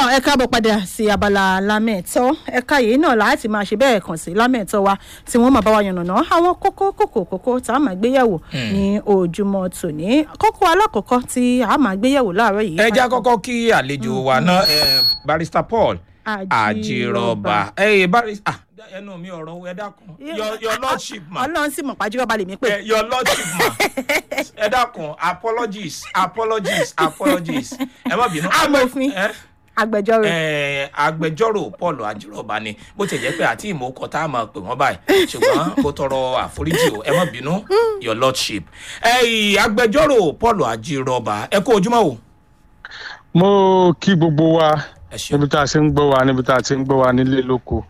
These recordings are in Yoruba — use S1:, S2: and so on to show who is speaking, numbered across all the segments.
S1: tọ́ ẹ káàbọ̀ padà sí abala lámẹ̀tọ́ ẹ̀ka yìí náà láti máa ṣe bẹ́ẹ̀ kàn sí lámẹ̀tọ́ wa tí wọ́n máa bá wa yànnàná àwọn kókó kókó kókó tá a máa gbéyẹ̀wò ní ojúmọ́ tòní kókó alákọ̀ọ́kọ́ tí a máa gbéyẹ̀wò láàárọ̀ yìí.
S2: ẹ já kọ́kọ́ kí àlejò wa náà eh, barrister paul
S1: Àjírọ̀bà.
S2: àjírọ̀bà ẹ barrister ah, ẹnu mi ọ̀rọ̀ ẹ dákun your your lordship ma
S1: ọlọ́run sì mọ̀ pàjùrọ̀bà lèmi pé.
S2: Eh, your lordship ma ẹ dákun apologies apologies apologies ẹ má bínú.
S1: Amòfin.
S2: Eh?
S1: agbẹjọ́rò
S2: Eh, agbẹjọ́rò paul àjírọ̀bà ni bó ti jẹ́ pé àti ìmọ̀ọ́kọ tá a máa pè wọ́n báyìí ṣùgbọ́n mo tọrọ àforíjì o ẹ má bínú your lordship Eh, agbẹjọ́rò paul àjírọ̀bà ẹ kú ojúmọ́ o.
S3: mo kí gbogbo wa
S2: ẹ ṣeun
S3: níbi tá a ṣe ń gbọ́ wa níbi tá a ṣe ń gbọ́ wa nílé lóko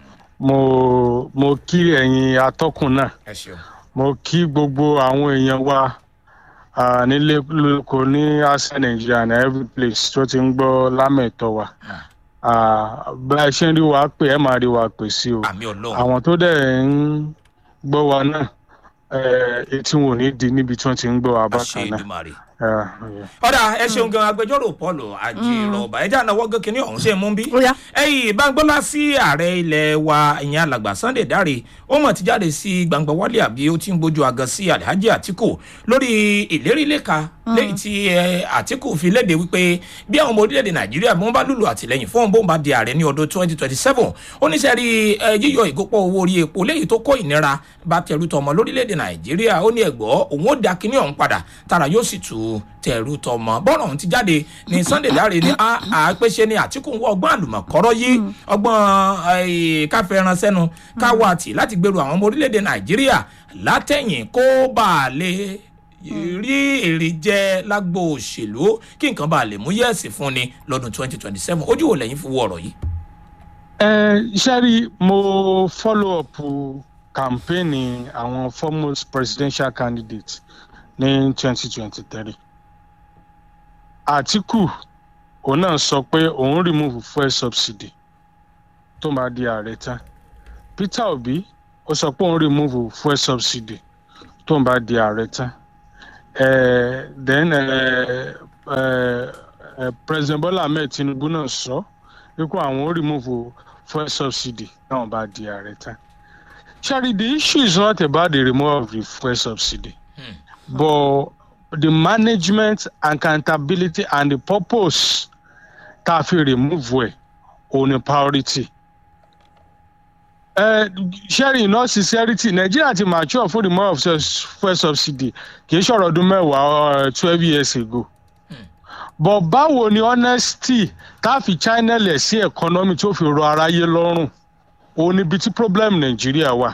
S3: mo mo kí ẹ̀yin atọ́kùn náà
S2: ẹ ṣeun
S3: mo kí gbogbo àwọn èèyàn wa ah, nílé lóko ní àṣà nàìjíríà ní every place tó ti ń gbọ́ lámẹ̀tọ́ wa Ah, bá a ṣe ń rí wa pé ẹ máa rí wa pè sí o
S2: àmì ọlọ́run
S3: àwọn tó dẹ̀ ń gbọ́ wa náà eh, etí wọn ò ní di níbi tí wọ́n ti ń gbọ́ wa
S2: àṣẹ
S3: bákan náà.
S2: ìdùmarè.
S3: Ah, yeah.
S2: ọ̀dà ẹ ṣeun gan agbẹjọ́rò paul àjírọ̀bà ẹ jẹ́ ànáwọ́ gé kínní ọ̀hún ṣe mú bí.
S1: ó yá
S2: ẹyìn bangbọ́lá sí ààrẹ ilẹ̀ wa ìyẹn alàgbà sunday dáre ó mọ̀ ti jáde sí gbangba wálé àbí ó ti ń gbójú agan sí alhaji atiku lórí ìlérí lẹ́ka lẹ́yìn tí eh, atiku fi léde wípé bí àwọn ọmọ orílẹ̀-èdè nàìjíríà bí wọ́n bá lùlù àtìlẹ́yìn fún òun bó ń bá di ààrẹ ní ọdún 2027 ó ní sẹ́rí eh, yíyọ ìgòpọ̀ owó orí epo lẹ́yìn tó kó ìnira bá tẹ̀rù tọmọ lórílẹ̀-èdè nàìjíríà ó ní ẹ̀gbọ́ òun ó da kinní ọ̀hún padà tára yóò sì tu tẹ̀rù tọmọ bọ́ọ̀rọ̀ ọ̀hún ti jáde ní sunday dáre ní àpèṣe ní àtìkù ń wọ ọgbọ́n àlùmọ̀kọ́rọ́ yìí ọgbọ́n eh, káfẹ́ ran sẹ́nu káwọ́ àtì láti gbèrú àwọn ọmọ orílẹ̀-èdè nàìjíríà látẹ̀yìn kó bá a lè rí èrè jẹ lágbo òṣèlú kí nǹkan bá a lè mú yẹ̀sì fún ni lọ́dún 2027 ojú wo lẹ́yìn fi wo ọ̀rọ̀ yìí.
S3: ẹ ṣẹ́rí mo follow up campaign àwọn foremost presidential candidate ní twenty twenty three àtìkù òun náà sọ pé òun remove fuel subsidy tó máa di ààrẹ tán peter obi ó sọ pé òun remove fuel subsidy tó máa di ààrẹ tán eh, then eh, eh, eh, president bola ahmed tinubu náà sọ wípé àwọn ó remove fuel subsidy náà bá di ààrẹ tán. Charlie, the issue is not about the removal of the fuel subsidy, but the management, accountability, and the purpose tá a fi remove ẹ̀ òun ni priority. Uh, sharing in all sincerity nigeria ti mature fún the removal of sus- fuel subsidy kì í ṣọ̀rọ̀ ọdún mẹ́wàá twelve years ago but báwo ni honesty tá a fi channel ẹ̀ sí economy tó fi rọ aráyé lọ́rùn òun níbi tí problem nàìjíríà wà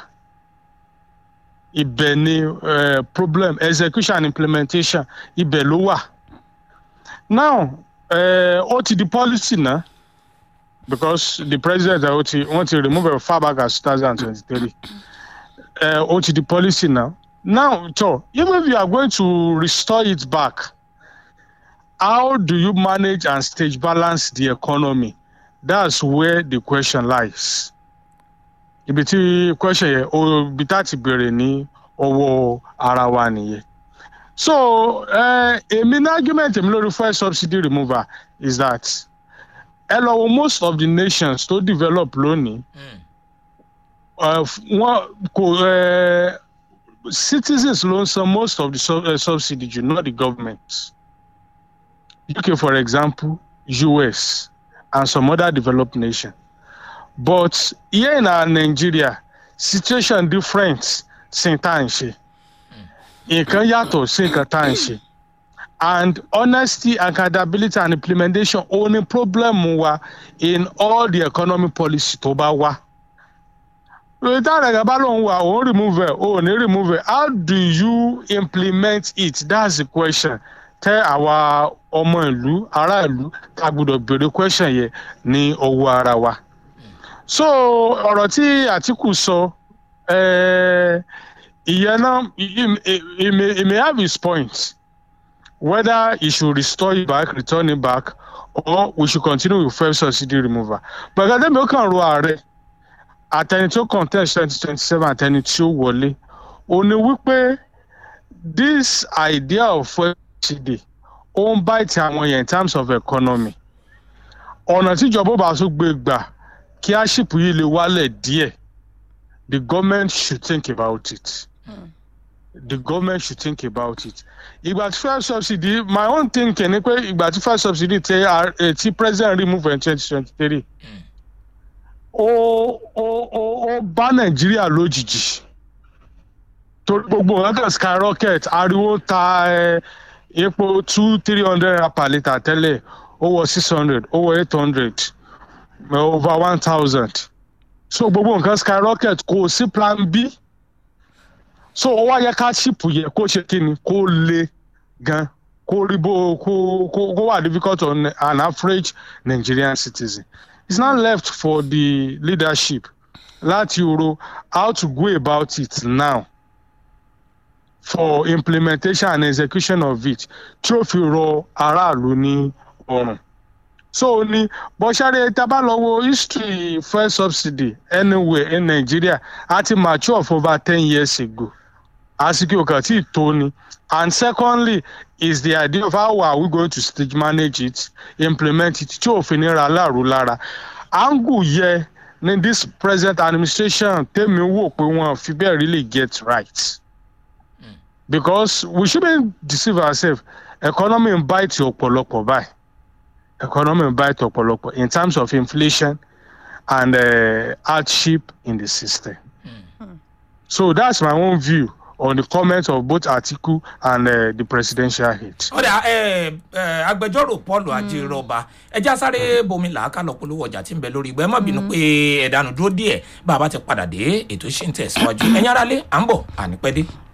S3: ibẹ̀ ni eh, problem execution and implementation ibẹ̀ ló wà now eh, ó ti di policy náà because the president ó ti wọ́n ti remove it far back as two thousand and twenty-three ó ti di policy now now so even if you are going to restore it back how do you manage and stage balance the economy that's where the question lies ibi tí question yẹn o ibi tá ti bèrè ní ọwọ́ ara wa nìyẹn so eh, èmi ní argument èmi lórí fuel subsidy removal is that ẹ lọ wo most of the nations tó develop lónìí uh, wọn kò uh, citizens ló ń san most of the sub uh, subsidy ju not the government uk for example us and some other developed nations but here in our nigeria situation different sí tá à ń ṣe nǹkan yàtọ̀ sí nǹkan tá à ń ṣe and honesty accountability and implementation ó ní problem wa in all the economic policy tó bá wá lórí táwọn ẹ̀ka bá lóun wà òun remove ẹ̀ òun ní remove ẹ̀ how do you implement it that's the question tẹ àwa ọmọ ìlú ará ìlú ká gbọdọ̀ béèrè question yẹn ní ọwọ́ ara wa so ọ̀rọ̀ tí àtìkù sọ eh, ìyẹn náà he may he may have his point whether he should restore it back return it back or we should continue with fuel subsidy removal but gẹ́gẹ́ bí ó kàn ro ààrẹ àtẹni tó contest twenty twenty seven àtẹni tí ó wọlé ó ní wípé this idea of fuel subsidy ó ń bite àwọn yẹn in terms of economy ọ̀nà tíjọba ó bá tún gbé gbà kí aship yìí lè wálẹ̀ díẹ̀ the government should think about it. the government should think about it. ìgbà tí first subsidy my own thinking ni pé ìgbà tí first subsidy tẹ eh, tí president remove in twenty twenty three ó ó ó ó bá nàìjíríà lójijì torí gbogbo nǹkan kan skyrocket ariwo ta eh, epo two three hundred naira per litre tẹ́lẹ̀ ó wọ six hundred ó wọ eight hundred over one thousand so gbogbo nǹkan skyrocket kò sí plan b so ó wá yẹ ká ṣìpù yẹ kó ṣe kí ni kó le gan kó rí bó kó kó kó wà difficult on an average nigerian citizen it's not left for the leadership láti ro how to go about it now for implementation and execution of it tí ó fi rọ aráàlú ní ọrùn so ní bọ́sáré tábà lọ wo history fuel subsidy anywhere in nigeria a ti mature for over ten years ago àsìkò kan tí tó ni and secondly is the idea of how are we going to stage manage it implement it tí òfin ní ra láàrú lára angle yẹ ní this present administration tèmi wò pé wọn fi bẹ́ẹ̀ really get right because we shouldn't deceive ourselves economy ń bite ọ̀pọ̀lọpọ̀ báyìí economy ń bite ọ̀pọ̀lọpọ̀ in terms of inflation and uh, hardship in the system. So that's my own view on the comments of both Atiku and uh, the presidential aide.
S2: ọ̀dà ẹ ẹ agbẹjọ́rò paul ajírọ̀bà ẹja sáré bomi làákà lọ polówó ọjà tí ń bẹ lórí ìgbà ẹ má bínú pé ẹ̀dánù dúró díẹ̀ bá a bá ti padà dé ètò ṣì ń tẹ̀síwájú ẹ̀yin aráalé à ń bọ̀ ànípẹ́ dé.